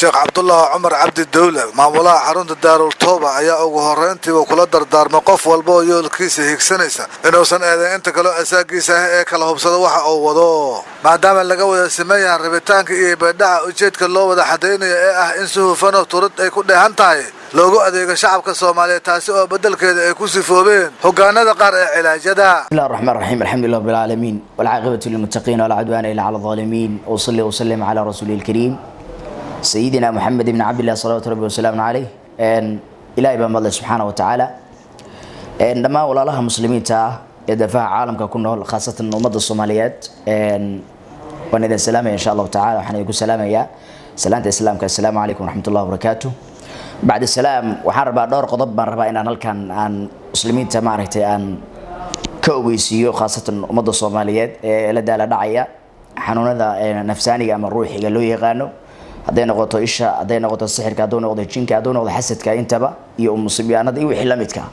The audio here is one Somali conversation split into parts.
sheekh cabdulaahi cumar cabdi dawle maamulaha xarunta daarul tooba ayaa ugu horrayntiiba kula dardaarmay qof walba oo yoolkiisa higsanaysa inuusan eedayn inta kaleo asaagiisa ah ee kala hubsado waxa uu wado maadaama laga wada sameeyaha rabitaanka iyo baydhaca ujeedka loo wada xadaynaya ee ah in si hufanoo turad ay ku dheehan tahay loogu adeego shacabka soomaaliyeed taasi oo beddelkeeda ay ku sifoobeen hogaanada qaar ee cilaajyada بسم الله الرحمن الرحيم الحمد لله رب العالمين والعاقبة للمتقين ولا عدوان إلا على الظالمين وصلي وسلم على رسوله الكريم سيدنا محمد بن عبد الله صلوات ربي وسلام عليه إن إلهي بان الله سبحانه وتعالى إن لما ولا لها مسلمين تا يدفع عالم كنا خاصة أمة الصوماليات إن ونذا السلام إن شاء الله تعالى وحنا يقول سلام يا سلامة السلام السلام عليكم ورحمة الله وبركاته بعد السلام waxaan rabaa dhowr qodob baan rabaa inaan halkan aan muslimiinta maaragtay aan ka ogeysiiyo khaasatan ummadda soomaaliyeed ee la daala dhacaya xanuunada nafsaaniga ama ruuxiga loo yaqaano hadday noqoto isha hadday noqoto sixirka hadduu noqdo jinka hadduu noqdo xasadka intaba iyo musiibyaanada iyo wixii la midka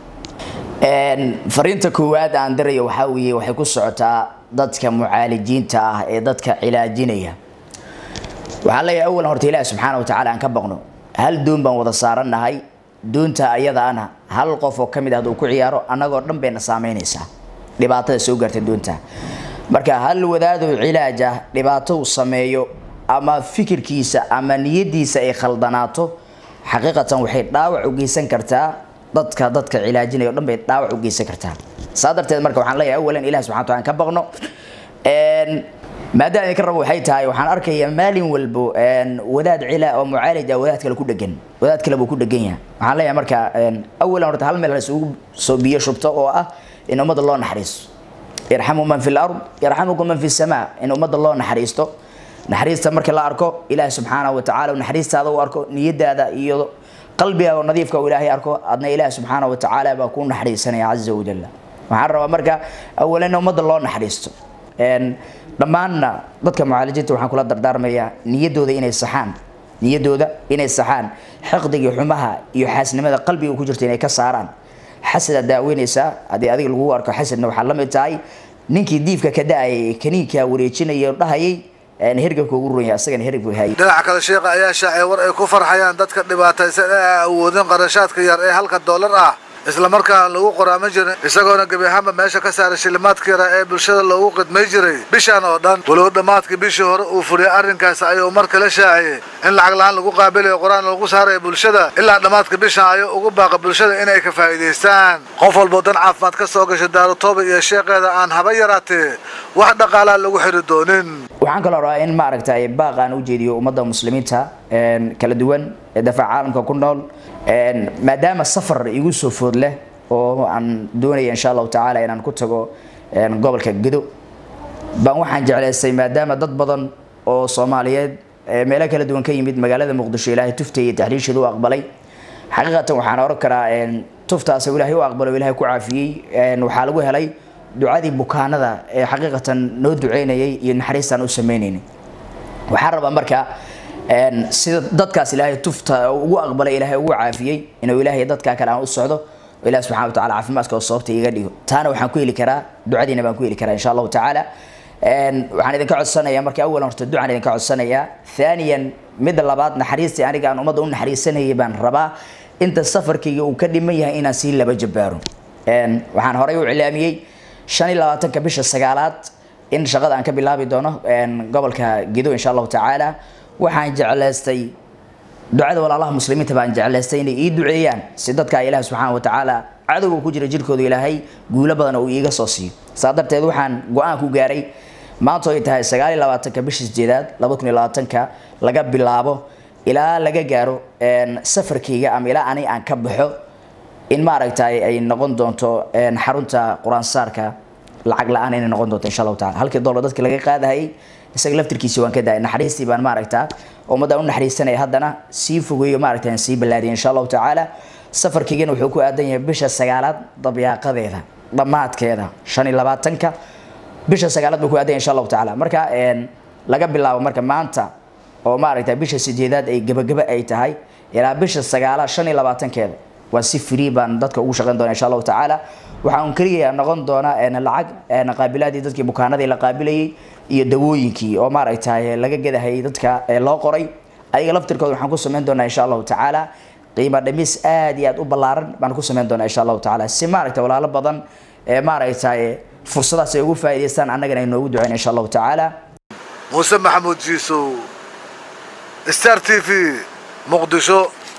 fariinta koowaad aan dirayo waxaa weeye waxay ku socotaa dadka mucaalijiinta ah ee dadka cilaajinaya waxaan leeyahay awalan horta ilaahi subxaana wa tacaala aan ka baqno hal doon baan wada saarannahay doonta ayadaana hal qof oo ka mid ah hadduu ku ciyaaro annagoo dhan bayna saameynaysaa dhibaatada soo gaarta doonta marka hal wadaadoo cilaaj ah dhibaato uu sameeyo ama fikirkiisa ama niyadiisa ay khaldanaato xaqiiqatan waxay dhaawac u geysan kartaa dadka dadka cilaajinaya o dhan bay dhaawac u geysan kartaa saa darteed marka waxaan leeyahay awalan ilahi subxana wataala aan ka baqno maadaama idinka rabo waxay tahay waxaan arkayaa maalin walbo wadaad cila oo mucaalij ah wadaad kale ku dhegan wadaad kale buu ku dhegan yahay waxaan leeyahay marka awalan horta hal meel la isugu soo biyo shubto oo ah in ummadda loo naxariisto yarxamu man fi lard yarxamukum man fi samaa in ummadda loo naxariisto naxariista marka la arko ilaahi subxaanahu watacaala naxariistaada u arko niyadaada iyo qalbigaaga nadiifka uu ilaahay arko adna ilaahi subxaanahu watacaala baa kuu naxariisanaya caza wajalla waxaan rabaa marka awalan in ummadda loo naxariisto dhammaanna dadka mucaalijiinta waxaan kula dardaarmayaa niyadooda inay saxaan niyadooda inay saxaan xiqdiga xumaha iyo xaasnimada qalbiga ku jirta inay ka saaraan xasada daaweynaysaa haddii adiga lagu arko xasadna waxaa la mid tahay ninkii diifka ka da-ayay kaniinka wareejinaya dhahayay hergabka ugu runya asagana hergabka hayay dhinaca kale sheekha ayaa shaacay war ay ku farxayaan dadka dhibaataysan ee aan awoodin qarashaadka yar ee halka doolar ah isla markaana lagu qoraaman jirin isagoona gebi ahaanba meesha ka saaray shilimaadka yara ee bulshada loogu qidmay jiray bishan oo dhan walow dhammaadkii bishii hore uu furiyay arrinkaas ayuu mar kale shaaciyey in lacag la-aan lagu qaabilayo qur-aan lagu saaraya bulshada ilaa dhammaadka bishan ayuu ugu baaqa bulshada inay ka faa'iidaystaan qof walboo dan caafimaad ka soo gashay daarutooba iyo sheekeeda aan haba yaraatee wax dhaqaalaa lagu xiri doonin waxaan kaloo rabaa in maaragtay baaq aan u jeediyo ummadda muslimiinta kala duwan ee dafaca caalamka ku nool maadaama safar igu soo food leh oo aan doonaya insha allahu tacaala inaan ku tago gobolka gedo baan waxaan jeclaystay maadaama dad badan oo soomaaliyeed meelo kala duwan ka yimid magaalada muqdisho ilaahay tufta iyo taxriisheeda u aqbalay xaqiiqatan waxaan oran karaa tuftaas ilaahay u aqbalo ilaahay ku caafiyey waxaa lagu helay ducadii bukaanada ee xaqiiqatan noo duceynayay iyo naxariistaan u sameynaynay waxaan rabaa marka sida dadkaas ilaahay tufta ugu aqbalay ilaahay ugu caafiyey inuu ilaahay dadkaa kale aan u socdo oo ilahi subxana wataala caafimaadka oo sababta iga dhigo taana waxaan ku heli karaa ducadiina baan ku heli karaa insha allahu tacaala waxaan idinka codsanayaa marka awalan horta ducaan idinka codsanayaa thaniyan midda labaad naxariistii aniga aan ummadda u naxariisanayay baan rabaa inta safarkayga uu ka dhiman yahay inaan sii laba jabaaro waxaan horay u cilaamiyey shan iyo labaatanka bisha sagaalaad in shaqada aan ka bilaabi doono gobolka gedo insha allahu tacaala waxaan jeclaystay ducada walaalaha muslimiinta baan jeclaystay inay ii duceeyaan si dadka ilaah subxaana wa tacaala cadowga ku jira jirkooda ilaahay guulo badan uu iiga soo siiyo saa darteed waxaan go-aan ku gaaray maanta ay tahay sagaal iyo labaatanka bisha sideedaad laba kun iyo labaatanka laga bilaabo ilaa laga gaaro safarkayga ama ilaa ani aan ka baxo in maaragtay ay noqon doonto xarunta qur-aansaarka lacag la-aan inay noqon doonto insha allahu tacala halkii dollar dadka laga qaadahayay isaga laftirkiisi waan ka daayay naxariistii baan maaragtaa ummadda u naxariisanaya haddana sii fogeeyo maaragta aan sii ballaadiyay insha allahu tacaala safarkaygana wuxuu ku aadan yahay bisha sagaalaad dabyaaqadeeda dhammaadkeeda shan iyo labaatanka bisha sagaalaad buu ku aadan yahay insha allahu tacaala marka laga bilaabo marka maanta oo maaragta bisha sideedaad ay gebagaba ay tahay ilaa bisha sagaalaad shan iyo labaatankeeda waa si free baan dadka ugu shaqayn doona insha allahu tacaala waxaa un keliya noqon doona lacag qaabilaadii dadkii bukaanadii la qaabilayay iyo dawooyinkii oo maaragtay laga gadahayay dadka loo qoray ayaga laftirkooda waxaan ku samayn doonaa insha allahu tacaala qiimo dhimis aad iyo aad u ballaaran baan ku samayn doonaa insha allahu tacaala si maaragtay walaalo badan ee maaragtay fursadaas ay ugu faa'iidaystaan annagana ay noogu duceyn insha allahu tacaala muuse maxamuud jiisow star t v muqdisho